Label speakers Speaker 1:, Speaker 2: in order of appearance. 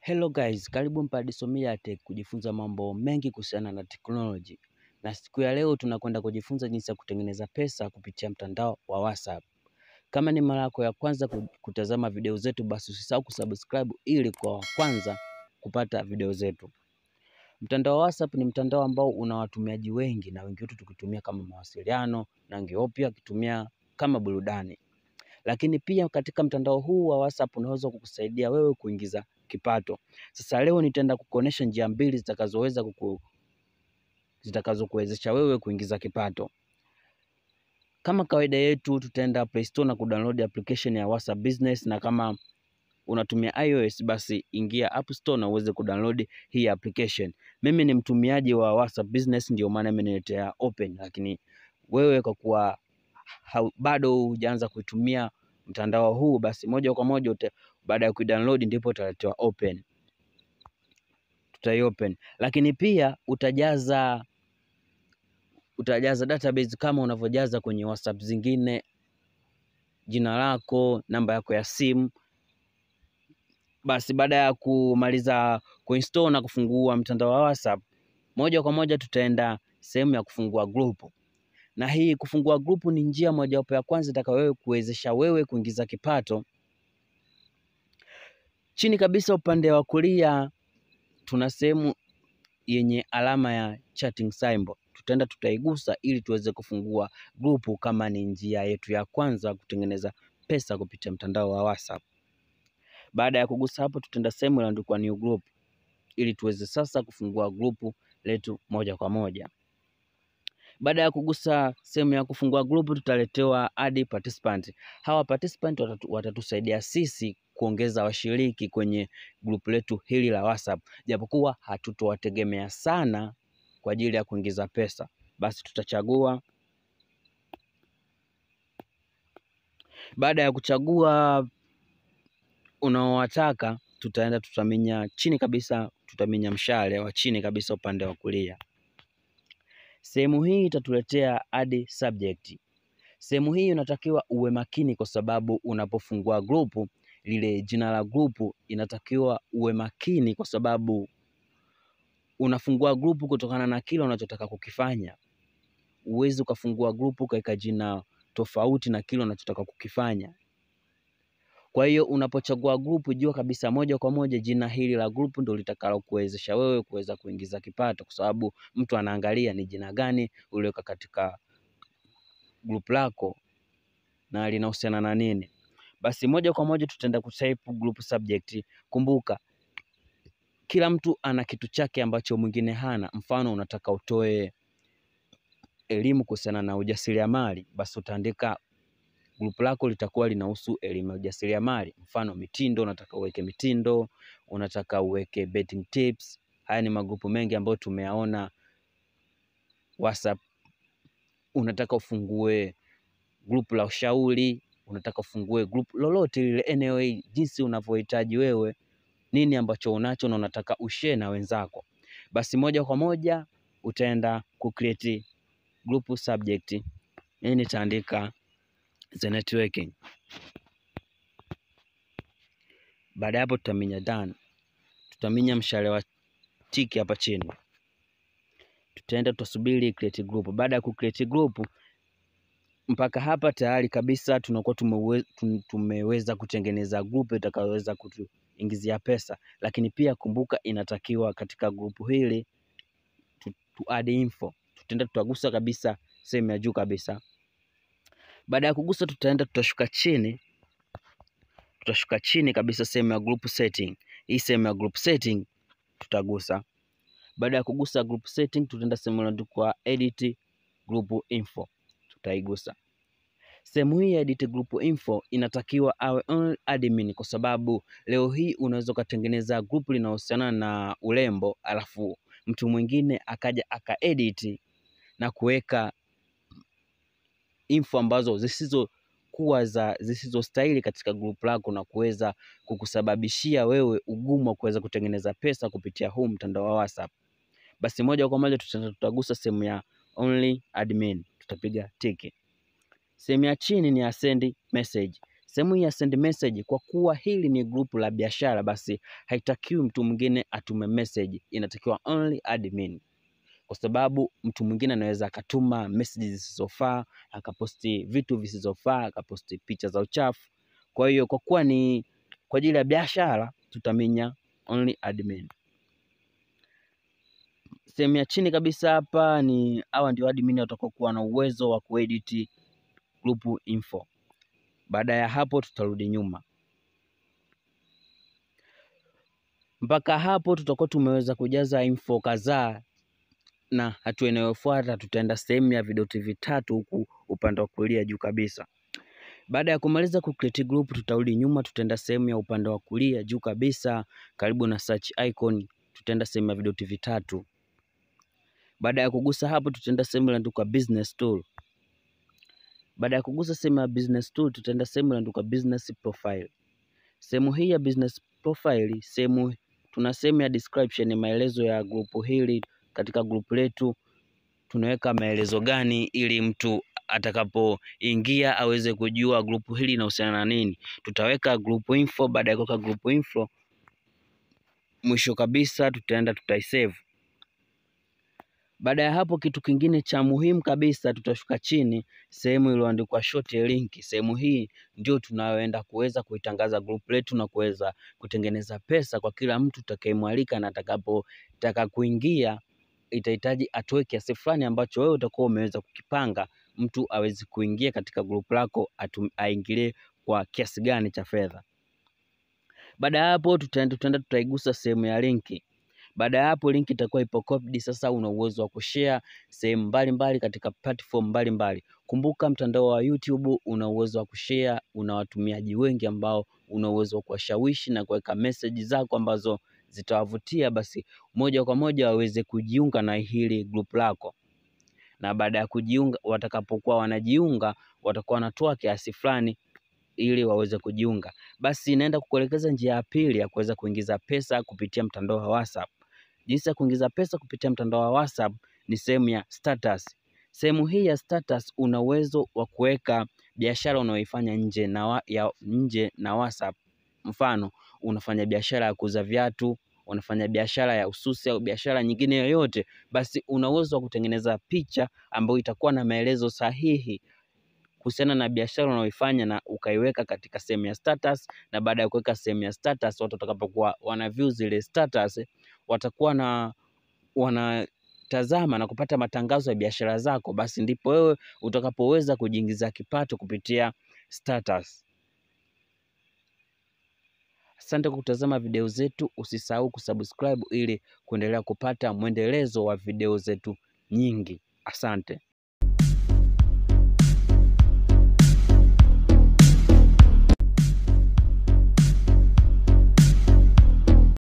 Speaker 1: Hello guys, karibu Mpadi Somia Tech kujifunza mambo mengi kuhusiana na technology. Na siku ya leo tunakwenda kujifunza jinsi ya kutengeneza pesa kupitia mtandao wa WhatsApp. Kama ni mara yako ya kwanza kutazama video zetu, basi usisahau kusubscribe ili kwa wa kwanza kupata video zetu. Mtandao wa WhatsApp ni mtandao ambao una watumiaji wengi na wengi wetu tukitumia kama mawasiliano na wengi wao pia wakitumia kama burudani. Lakini pia katika mtandao huu wa WhatsApp unaweza kukusaidia wewe kuingiza kipato. Sasa leo nitaenda kukuonesha njia mbili zitakazoweza kuku zitakazokuwezesha wewe kuingiza kipato. Kama kawaida yetu, tutaenda Play Store na kudownload application ya WhatsApp Business, na kama unatumia iOS basi ingia App Store na uweze kudownload hii application. Mimi ni mtumiaji wa WhatsApp Business, ndio maana imeniletea open, lakini wewe kwa kuwa bado hujaanza kuitumia mtandao huu, basi moja kwa moja baada ya kuidownload ndipo utaletewa open, tutai open. Lakini pia utajaza utajaza database kama unavyojaza kwenye WhatsApp zingine, jina lako, namba yako ya simu. Basi baada ya kumaliza kuinstall na kufungua mtandao wa WhatsApp, moja kwa moja tutaenda sehemu ya kufungua grupu na hii kufungua grupu ni njia mojawapo ya kwanza itakayo kuwezesha wewe kuingiza kipato. Chini kabisa upande wa kulia tuna sehemu yenye alama ya chatting symbol, tutaenda tutaigusa ili tuweze kufungua grupu, kama ni njia yetu ya kwanza kutengeneza pesa kupitia mtandao wa WhatsApp. Baada ya kugusa hapo, tutaenda sehemu iliyoandikwa new group ili tuweze sasa kufungua grupu letu moja kwa moja. Baada ya kugusa sehemu ya kufungua grupu tutaletewa add participant. Hawa participant watatu, watatusaidia sisi kuongeza washiriki kwenye grupu letu hili la WhatsApp, japokuwa hatutowategemea sana kwa ajili ya kuingiza pesa. Basi tutachagua. Baada ya kuchagua unaowataka, tutaenda tutaminya chini kabisa, tutaminya mshale wa chini kabisa upande wa kulia. Sehemu hii itatuletea add subject. Sehemu hii unatakiwa uwe makini, kwa sababu unapofungua grupu lile, jina la grupu inatakiwa uwe makini, kwa sababu unafungua grupu kutokana na kile unachotaka kukifanya. Uwezi ukafungua grupu ukaweka jina tofauti na kile unachotaka kukifanya. Kwa hiyo unapochagua grupu, jua kabisa moja kwa moja jina hili la grupu ndio litakalo kuwezesha wewe kuweza kuingiza kipato, kwa sababu mtu anaangalia ni jina gani uliweka katika grupu lako na linahusiana na nini. Basi moja kwa moja tutaenda kutype group subject. Kumbuka kila mtu ana kitu chake ambacho mwingine hana. Mfano, unataka utoe elimu kuhusiana na ujasiriamali, basi utaandika grupu lako litakuwa linahusu elimu ya ujasiriamali. Mfano mitindo, unataka uweke mitindo, unataka uweke betting tips. Haya ni magrupu mengi ambayo tumeyaona WhatsApp. Unataka ufungue grupu la ushauri, unataka ufungue grupu lolote lile, anyway, jinsi unavyohitaji wewe, nini ambacho unacho na unataka ushare na wenzako, basi moja kwa moja utaenda ku create group subject. Mimi nitaandika the networking. Baada ya hapo tutaminya done, tutaminya mshale wa tiki hapa chini, tutaenda tutasubiri create group. Baada ya ku create group mpaka hapa tayari kabisa tunakuwa tumewe, tumeweza kutengeneza group itakayoweza kutuingizia pesa, lakini pia kumbuka, inatakiwa katika grupu hili tu, tu add info. Tutaenda tutagusa kabisa sehemu ya juu kabisa. Baada ya kugusa, tutaenda tutashuka chini, tutashuka chini kabisa sehemu ya group setting. Hii sehemu ya group setting tutagusa. Baada ya kugusa group setting, tutaenda sehemu iliyoandikwa edit group info tutaigusa. Sehemu hii ya edit group info inatakiwa awe only admin, kwa sababu leo hii unaweza ukatengeneza group linahusiana na urembo, alafu mtu mwingine akaja akaedit na kuweka info ambazo zisizokuwa za zisizostahili katika group lako na kuweza kukusababishia wewe ugumu wa kuweza kutengeneza pesa kupitia huu mtandao wa WhatsApp. Basi moja kwa moja tutagusa sehemu ya only admin, tutapiga tiki. Sehemu ya chini ni ya send message, Sehemu hii ya send message, kwa kuwa hili ni grupu la biashara, basi haitakiwi mtu mwingine atume message, inatakiwa only admin, kwa sababu mtu mwingine anaweza akatuma message zisizofaa, akaposti vitu visizofaa, akaposti picha za uchafu. Kwa hiyo kwa kuwa ni kwa ajili ya biashara, tutaminya only admin. Sehemu ya chini kabisa hapa ni hawa ndio admin watakaokuwa na uwezo wa kuedit group info. Baada ya hapo tutarudi nyuma. Mpaka hapo tutakuwa tumeweza kujaza info kadhaa, na hatua inayofuata tutaenda sehemu ya vidoti vitatu huku upande wa kulia juu kabisa. Baada ya kumaliza ku create group, tutarudi nyuma, tutaenda sehemu ya upande wa kulia juu kabisa karibu na search icon, tutaenda sehemu ya vidoti vitatu. Baada ya kugusa hapo, tutaenda sehemu iliyoandikwa business tool. Baada ya kugusa sehemu ya business tool, tutaenda sehemu iliyoandikwa business profile. Sehemu hii ya business profile, sehemu tuna sehemu ya description, maelezo ya grupu hili. Katika grupu letu tunaweka maelezo gani ili mtu atakapoingia aweze kujua grupu hili linahusiana na nini. Tutaweka group info. Baada ya kuweka group info, mwisho kabisa tutaenda tutaisave. Baada ya hapo, kitu kingine cha muhimu kabisa, tutashuka chini sehemu iliyoandikwa short link. Sehemu hii ndio tunayoenda kuweza kuitangaza group letu na kuweza kutengeneza pesa kwa kila mtu utakayemwalika, na atakapotaka kuingia itahitaji atoe kiasi fulani ambacho wewe utakuwa umeweza kukipanga, mtu awezi kuingia katika group lako aingilie kwa kiasi gani cha fedha. Baada ya hapo, tutaenda tutaenda tutaigusa sehemu ya linki. Baada ya hapo linki itakuwa ipo copied. Sasa una uwezo wa kushare sehemu mbalimbali katika platform mbalimbali. Kumbuka mtandao wa YouTube una uwezo wa kushare, una watumiaji wengi ambao una uwezo wa kuwashawishi na kuweka message zako ambazo zitawavutia, basi moja kwa moja waweze kujiunga na hili group lako, na baada ya kujiunga, watakapokuwa wanajiunga watakuwa wanatoa kiasi fulani ili waweze kujiunga. Basi naenda kukuelekeza njia ya pili ya kuweza kuingiza pesa kupitia mtandao wa WhatsApp. Jinsi ya kuingiza pesa kupitia mtandao wa WhatsApp ni sehemu ya status. Sehemu hii ya status una uwezo wa kuweka biashara unayoifanya nje na, wa, ya, nje na WhatsApp. Mfano, unafanya biashara ya kuuza viatu, unafanya biashara ya ususi au biashara nyingine yoyote, basi una uwezo wa kutengeneza picha ambayo itakuwa na maelezo sahihi kuhusiana na biashara unayoifanya na ukaiweka katika sehemu ya status. Na baada ya kuweka sehemu ya status, watu watakapokuwa wana view zile status, watakuwa na wanatazama na kupata matangazo ya biashara zako, basi ndipo wewe utakapoweza kujiingiza kipato kupitia status. Asante kwa kutazama video zetu, usisahau kusubscribe ili kuendelea kupata mwendelezo wa video zetu nyingi. Asante.